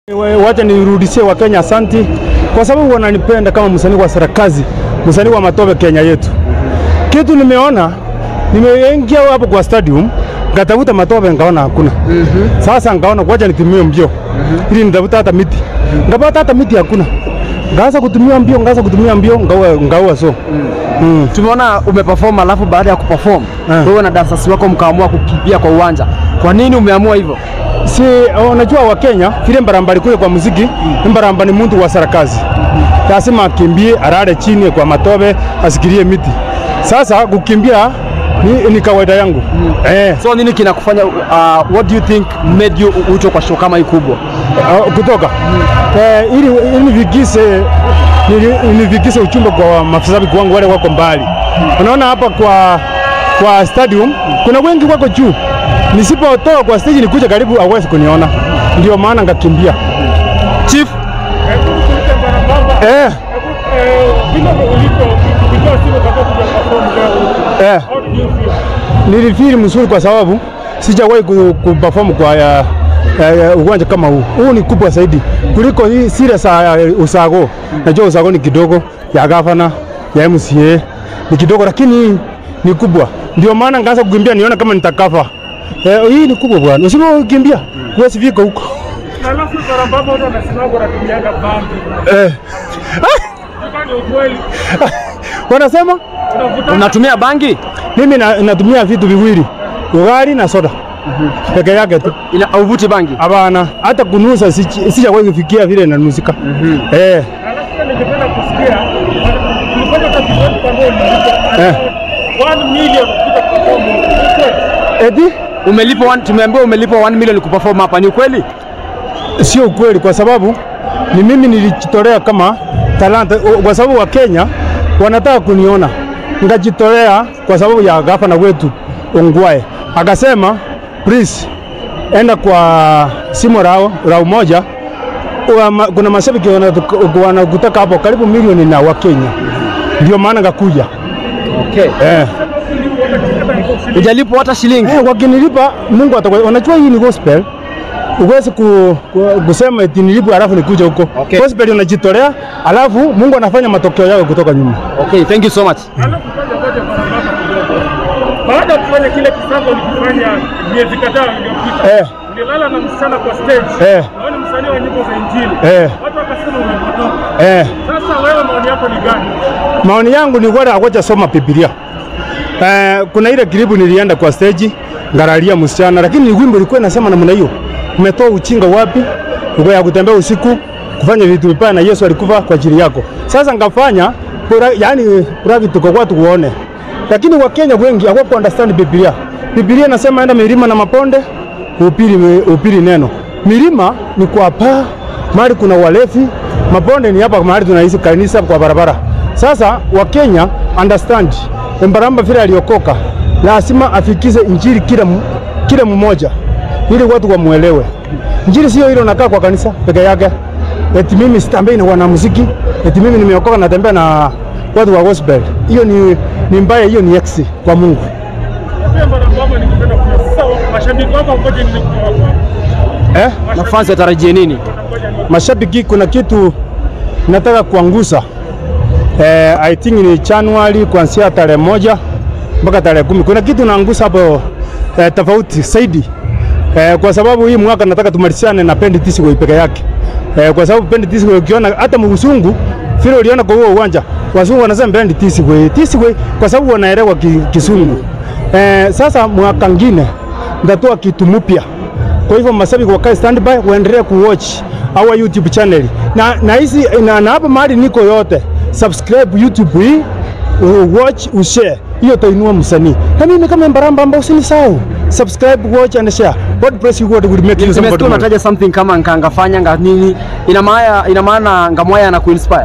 Wacha nirudishie Wakenya asanti kwa sababu wananipenda kama msanii wa serikazi, msanii wa matope Kenya yetu. Kitu nimeona, nimeingia hapo kwa stadium ngatafuta matope ngaona hakuna. Sasa ngaona wacha nitumie mbio ili nitafuta hata miti, ngapata hata miti hakuna, ngaanza kutumia mbio, ngaanza kutumia mbio, ngaua ngaua so mm. Tumeona umeperform alafu baada ya kuperform Eh. wewe na dancers wako mkaamua kukimbia kwa uwanja. Kwa nini umeamua hivyo? si unajua Wakenya vile mbarambari kule kwa muziki mbaramba ni mtu wa serikazi, lazima akimbie arare chini kwa matobe asikirie miti. Sasa kukimbia ni, ni kawaida yangu eh, So nini kinakufanya uh, what do you think made you ucho kwa show kama hii kubwa? uh, kutoka eh, ili, ili nifikishe nili- nifikishe uchumbe kwa mashabiki wangu wale wako mbali. Unaona hapa kwa kwa stadium kuna wengi wako juu, nisipotoka kwa stage nikuja karibu hawezi kuniona, ndio maana ngakimbia Chief, eh, eh. Nilifeel mzuri kwa sababu sijawahi ku- kuperform kwa ya, ya, ya, uwanja kama huu. Huu ni kubwa zaidi kuliko hii sile za uh, usago. Najua usago ni kidogo, ya gavana ya MCA ni kidogo, lakini hii ni kubwa, ndio maana ngaanza kukimbia niona kama nitakafa. Eh, hii ni kubwa bwana, usipokimbia huwezi fika huko Alafu barabara watu wanasema wanatumianga bangi. eh. Ni ukweli. Wanasema Unavuta unatumia bangi? mimi na, natumia vitu viwili, ugali na soda peke yake tu. Ina uvuti bangi? Hapana, hata kunusa sichi- sijawahi kufikia vile nanusika. Eh, alafu pia ningependa kusikia ulifanya kazi gani kwa ndio ulilipa Eh. 1 million kuja perform. Ni ukweli. eti Umelipa one, tumeambiwa umelipa 1 million kuperform hapa, ni ukweli? sio ukweli, kwa sababu ni mimi nilijitolea kama talanta, o- kwa sababu wa Kenya wanataka kuniona, ngajitolea kwa sababu ya gavana wetu Ongwae akasema, please enda kwa simu rao rao moja Uwa ma, kuna mashabiki wanatu- wanakutaka hapo karibu milioni na wa Kenya, ndio maana ngakuja Okay. eh. Hujalipwa hata shilingi? Eh, wakinilipa Mungu atakuwa. Unajua hii ni gospel. Uwezi ku, ku, kusema eti nilipwe alafu nikuja huko. Okay. Gospel unajitolea alafu Mungu anafanya matokeo yake kutoka nyuma. Okay, thank you so much. Alafu kwanza ngoja barabara kidogo. Baada ya kufanya kile kisambo ulikifanya miezi kadhaa iliyopita. Eh. Ulilala na msichana kwa stage. Eh. Wewe ni msanii wa nyimbo za Injili. Eh. Watu wakasema umepotoka. Eh, Sasa wewe maoni yako ni gani? maoni yangu ni wale akocha soma Biblia. Eh, kuna ile kilibu nilienda kwa stage ngaralia msichana, lakini ni wimbo ilikuwa inasema namna hiyo. Umetoa uchinga wapi? Uko ya kutembea usiku kufanya vitu vibaya na Yesu alikufa kwa ajili yako. Sasa ngafanya pura, yani private kwa watu kuone. Lakini Wakenya wengi hawako understand Biblia. Biblia inasema enda milima na maponde upili, upili neno. Milima ni kwa paa, mahali kuna walevi, maponde ni hapa mahali tunaishi kanisa kwa barabara. Sasa Wakenya understand Mbaramba vile aliokoka, lazima afikize injili kila, mu- kila mmoja ili watu wamuelewe. Injili sio ile unakaa kwa kanisa peke yake, eti mimi sitembei na wanamuziki, eti mimi nimeokoka natembea na watu wa gospel. Hiyo ni, ni mbaya, hiyo ni eksi kwa Mungu. Pia barabara ningependa kujua sasa mashabiki wako ngoja nini kutoka kwako? Eh? Na fans watarajie nini? Ngoja nini? mashabiki kuna kitu nataka kuangusa eh, I think ni Januari kuanzia tarehe moja mpaka tarehe kumi. Kuna kitu naangusa hapo eh, tofauti zaidi eh, kwa sababu hii mwaka nataka tumalizane na Pendi Tisiwe peke yake eh, kwa sababu Pendi Tisiwe ukiona hata mzungu vile uliona kwa huo uwanja wazungu wanasema Pendi Tisiwe Tisiwe kwa sababu wanaelewa ki, kisungu eh, sasa mwaka ngine ndatoa kitu mpya kwa hivyo mashabiki wakae standby, waendelee kuwatch our YouTube channel na na hizi na, na hapa mahali niko yote, subscribe YouTube hii u- watch ushare, hiyo tainua msanii. Na mimi kama Mbaramba ambao usinisahau subscribe, watch and share. God bless you, God will make you Nimesikia somebody. more. unataja something kama nkangafanya nga nini, ina maana ina maana ngamwaya na kuinspire.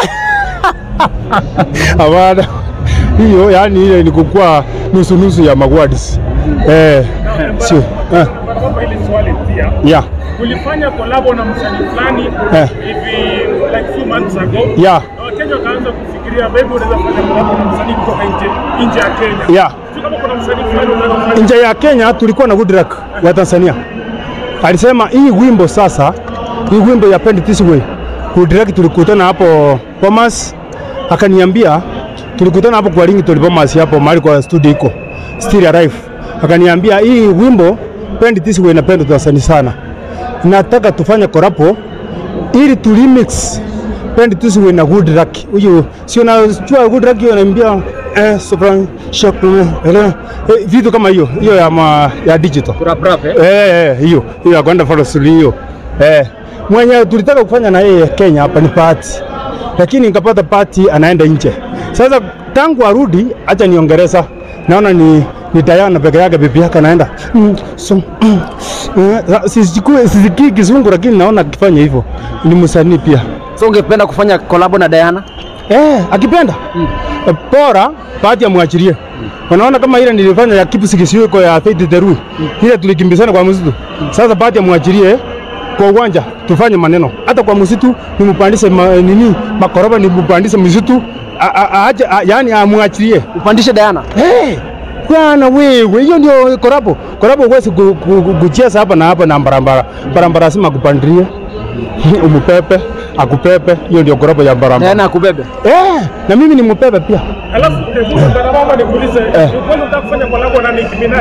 Hapana, hiyo yani ile ni kukua nusu nusu ya magwadis eh, sio eh, Barabara ile swali pia. yeah Ulifanya kolabo na msanii fulani Eh. hivi like few months ago. yeah Na Wakenya wakaanza kufikiria maybe unaweza fanya kolabo na msanii kutoka nje nje ya Kenya. yeah Sio kama kuna msanii fulani unaweza kufanya nje ya Kenya tulikuwa na Goodluck wa Tanzania, alisema hii wimbo sasa hii wimbo ya Pend This Way kudirect, tulikutana hapo Bomas, akaniambia tulikutana hapo kwa Ringtone Bomas hapo mahali kwa studio iko Still Alive, akaniambia hii wimbo Pend This Way napenda tuwasani sana, nataka tufanye korapo ili tu remix Pend This Way na Good Luck. Huyu sio najua Good Luck ananiambia eh, sopran shock eh, eh, vitu kama hiyo hiyo ya, ma, ya digital Rap rap eh. Eh, eh, hiyo hiyo ya kwenda follow through hiyo eh, mwenye tulitaka kufanya na yeye Kenya hapa ni party, lakini nikapata party anaenda nje. Sasa tangu arudi, acha niongereza, naona ni ni Diana peke yake, bibi yake anaenda mm, so, mm, eh, sisikui sisikii kizungu, lakini naona akifanya hivyo ni msanii pia So ungependa kufanya kolabo na Diana? Eh, akipenda Eh, bora bahati amwachilie. Unaona kama ile nilifanya ya kipu sikisiweko ya Faith the Rule. Ile tulikimbizana kwa msitu. Sasa bahati amwachilie kwa uwanja tufanye maneno. Hata kwa msitu nimpandishe ma, nini makoroba nimpandishe msitu a- a- aache a- yani amwachilie. Upandishe Diana. Eh, bwana wewe, hiyo ndio korabo. Korabo huwezi ku- ku- ku- kucheza hapa na hapa na barabara. Barabara lazima akupandilie. Umupepe, akupepe, hiyo ndio korabo ya barabara. Diana akubebe. Eh, na mimi ni mpepe pia. Alafu Ndarababa nikuulize, ni kweli unataka kufanya kolabo na Nicki Minaj?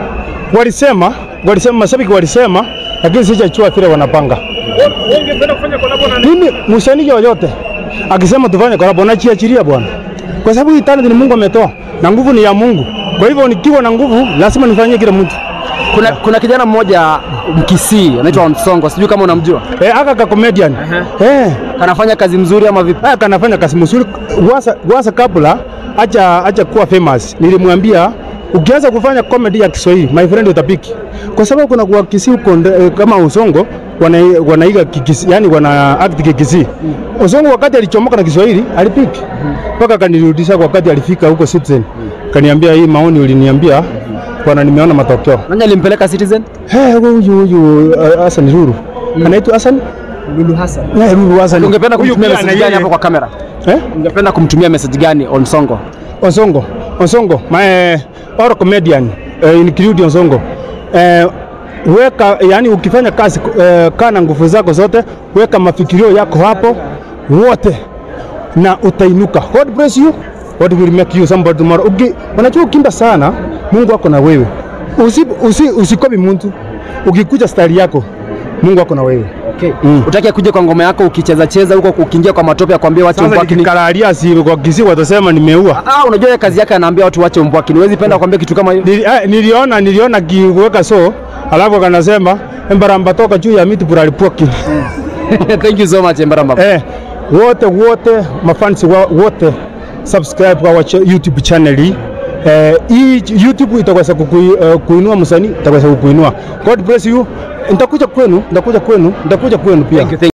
Walisema, walisema mashabiki walisema, lakini sijachua vile wanapanga. Wewe wewe ungependa kufanya kolabo na Nicki? Mimi msanii yoyote akisema tufanye collab nachiachilia bwana, kwa sababu hii talent ni Mungu ametoa na nguvu ni ya Mungu. Kwa hivyo nikiwa na nguvu lazima nifanyie kila mtu. Kuna, kuna kijana mmoja Mkisii anaitwa Onsongo, sijui kama unamjua. Eh, aka ka comedian. Eh, Kanafanya kazi mzuri ama vipi? aka kanafanya kazi mzuri. Wasa, wasa kabla acha acha kuwa famous. Nilimwambia ukianza kufanya comedy ya Kiswahili my friend utapiki, kwa sababu kuna kwa Kisii huko nde- eh, kama Usongo wana, wanaiga kikisi, yani wana act kikisii. Usongo wakati alichomoka na Kiswahili alipiki mpaka kanirudisha wakati alifika huko Citizen, kaniambia hii maoni uliniambia bwana, nimeona matokeo. Nani alimpeleka Citizen? Hey, huyu huyu uh, Hassan Ruru anaitwa Hassan Lulu Hassan. yeah, Ruru Hassan. Ungependa Huyu kumtumia pia message na gani yeye- hapo kwa kamera? eh? Ungependa kumtumia message gani Onsongo? Osongo, Osongo, my or comedian uh, include Osongo. Uh, weka yani, ukifanya kazi uh, kaa na nguvu zako zote, weka mafikirio yako hapo wote na utainuka. God bless you. God will make you somebody tomorrow. Uki, unajua ukimba sana, Mungu ako na wewe. Usi, usi, usikopi mtu. Ukikuja style yako, Mungu ako na wewe. Okay. Mm. Utaki kuja kwa ngoma yako ukicheza cheza huko ukiingia kwa matope akwambia wache Sasa umbwakini. nikikalalia si kwa kisi watasema nimeua. Ah, unajua yeye kazi yake anaambia watu wache umbwakini. Huwezi penda kuambia kitu kama hiyo. Nili, ah, niliona niliona kiweka so alafu kanasema embaramba toka juu ya miti buralipoki Thank you so much Embaramba. eh, wote wote mafansi wa, wote subscribe kwa wacha- YouTube channel hii eh, hii YouTube itaweza kukui, uh, kuinua msanii itaweza kukuinua. God bless you. Nitakuja kwenu, nitakuja kwenu, nitakuja kwenu pia. Thank you, thank